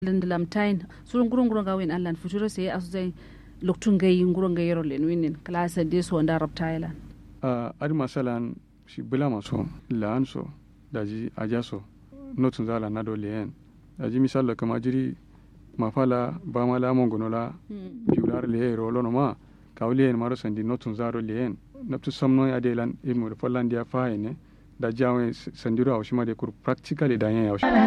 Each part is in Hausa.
lamtain surun gurun gurun ga win allan futuro sai asu zai loktun gai gurun gai yoro len winin klasa de so nda rab thailand a adi masalan si bulama so laan so daji aja so notun zala na do leen daji misal kama jiri mafala bamala mongonola piular le rolo no ma kawli maro sandi notun zaro leen naptu samno ya de lan ilmu de follandia faene da jawe sandiro awshima de kur practically da yan awshima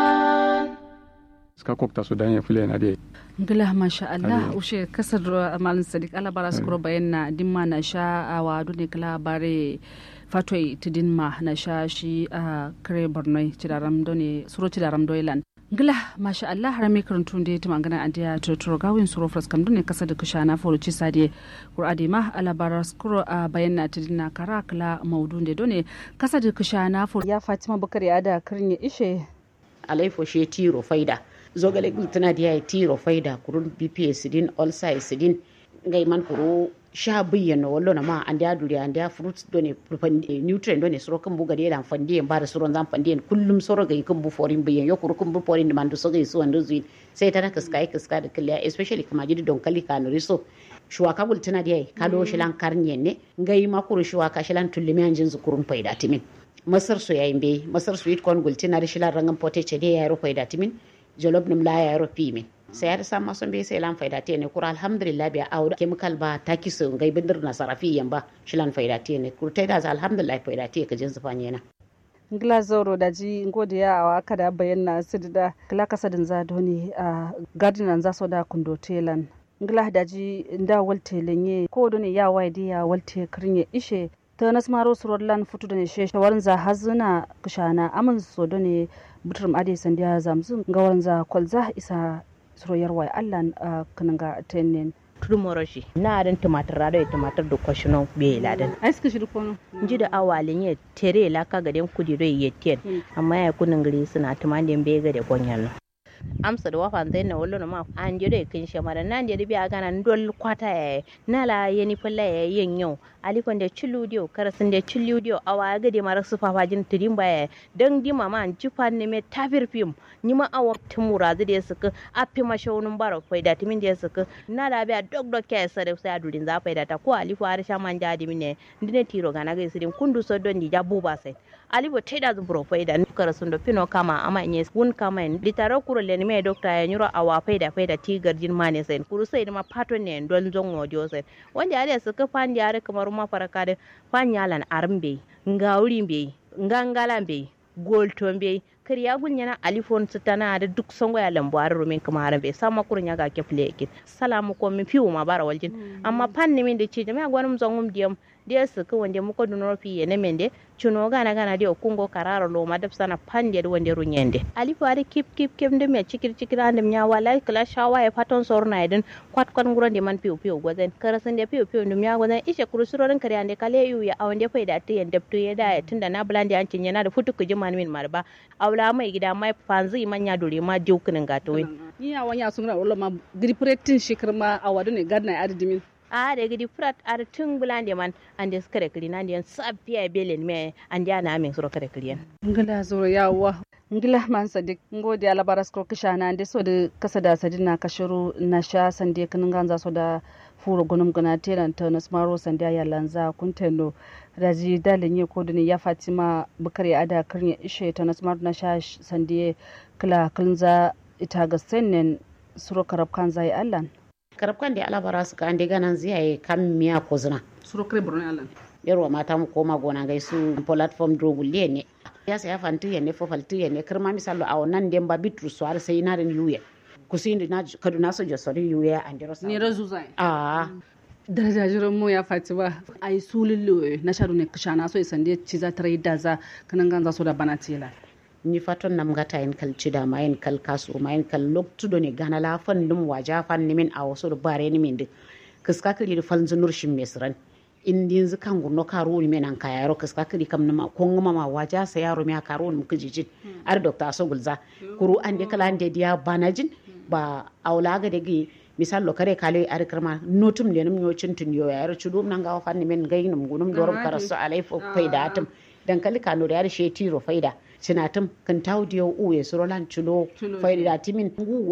ska kokta so da yan fule na de ngila masha Allah ushe kasar malin sadiq ala bara su kuro bayan na dimma na sha a wadu ne kala bare fatoi tidin ma na sha shi a kare bornoi cidaram done suro cidaram doilan ngila masha Allah harami karantun da ta magana a dia tuturo gawin suro fras kam done kasa da kusha na foro ci sade qur'ani ma ala bara su kuro a bayan na tidin na kara kala maudun da done kasa da kusha na foro ya Fatima Bukari ada karnya ishe alaifo she tiro faida zogale tana da yayi tiro faida kurun bps din ulcer din ngai man kuro sha biyan no wallo na ma an da duri an da fruit do ne nutrient do ne soro kan buga da fandi en bara soro zan fandi en kullum soro ga kan bu forin biyan yo kuro kan bu forin man do so ga su wando zuin sai ta naka sky kaska da kalliya especially kama jidi don kalli ka no riso shuwaka bul tana da yayi kado shilan karnye ne ngai ma kuro shuwaka shilan tullumi an jin zukurun faida timin masar su yayin be masar sweet corn gultina da shilan rangan potato da yayi ro faida timin jolof nim la ya ro pimin sai har sama son be sai lan faida te ne kura alhamdulillah bi awda chemical ba taki so ngai bindir na sarafi yamba shilan faida te ne kur tai da alhamdulillah faida te ka jin zufanye na ngila zoro da ji ngode ya awa kada bayyana sidida kila kasadin za doni a gardinan za so da kundo telan ngila da ji nda walte lenye ko doni ya waide ya walte kirnye ishe ta nasmaro surollan futu da ne shawarin za hazuna kushana amin so doni buturum ade sandiya zamzun ga wanza kwalza isa suroyar wai allan a kananga tenin turmoroshi na adan tumatir rado ya tumatir da kwashino be ladan ai suka shiri kono ji da awalin ya tere la ka gaden kudi do ya ten amma ya kunin gari suna tumandin be ga da gonyan amsa da wafa zai na wallo ma an je da kin shamara nan je da biya gana dol kwata ya na la yeni falla ya yin yau alikon da cilu dio karasin da cilu dio awa ga de mara su fafa jin tudin baya dan di mama an ci fa ne me tafir fim ni ma awa tumura zai da suka afi ma shaunin bara fai da timin da suka na da biya dog dog ke sa da sai adurin za fai da ta ko alifu har sha man jadi mine ndine tiro gana ga sirin kundu so don di jabu ba sai alibo teda zu bro fai da karasin da fino kama ama nye wun kama en litaro kuro le ni me dokta ya nyuro awa fai da fai da tigar jin mane sai kuru sai ma pato ne don zon odio sai wanda ya suka fandi ya kamar ma faraka da fanyalan armbe ngawuri be ngangalan be golton be kariya gunyana alifon tana da duk songo ya lambu har rumin kuma haran be sama kurun ya ga ke flekin salamu ko mi fiu ma bara waljin amma panni min da ce jama'a gwanum zongum diyam dia su ka wande muko dunoro fi yene mende chuno gana gana dia kungo kararo lo madap sana pande de wande runyende alifu ari kip kip kip ndem ya chikir chikir andem nya wala kala shawa e paton sorna eden kwat kwat nguro de man piu piu gwazen karasan de piu piu ndem nya gwazen ishe kurusuro ren kare ande kale yu ya awande fa da tiyan deptu ya da tunda na blandi an cinya na da futu ku jiman min marba awla mai gida mai fanzi manya dure ma diukunin gato ni ya wanya sunna wala ma gripretin shikirma awadu ne gadna adidimin a da gidi frat ar tun bulande man ande skare kiri nan diyan sabiya belen me ande ana amin suro kare kiriyan ngila zoro yawa ngila man sadik ngodi ala baras ko kishana ande so da kasa da sadina kashiru na sha sande kanin ganza so da furo gunum gana teran ta nasmaro sande ya lanza kuntendo raji dalin ye ko duni ya fatima bukari ada kirnya ishe ta nasmaro na sha sande kala kalnza ita ga sennen suro karab kan zai allan karabkan da alabara su ka ande ganan ziyaye kam miya ko zina suro kare borno alan yarwa mata mu koma gona gai su platform drogulle ne ya sa ya fantu ya ne fo faltu ya ne kirma misalo a wannan den ba bitru su har sai na rin yuye kusindi na kaduna so jo sori yuye an jiro sa ne razu zai a daraja jiran mu ya faci ba a yi sulullu na sharu ne kashana so isande ci za ta rai da za kanan ganza so da bana tela ni faton nam gata en kal cida ma en kal kasu ma en kal loktudo ne gana la fan dum waja fan ni min a wasu da bare ni min de kiska kiri da fan zunur shin mesran in din zu kan gurno karo ni men an kayaro kiska kiri kam nama ko ngama ma waja sa yaro mi karo ni muka jijin ar dokta so gulza kuru an de kala ande dia banajin ba aula ga de gi misal lo kare kale ar karma notum le num nyocin tun yo yaro chudum nan ga fan ni men gainum gunum dorum karasu alai fo faida atum dan kali kano da yar she tiro faida sinatum kan tawdiyo uye surolan chulo faida timin ngu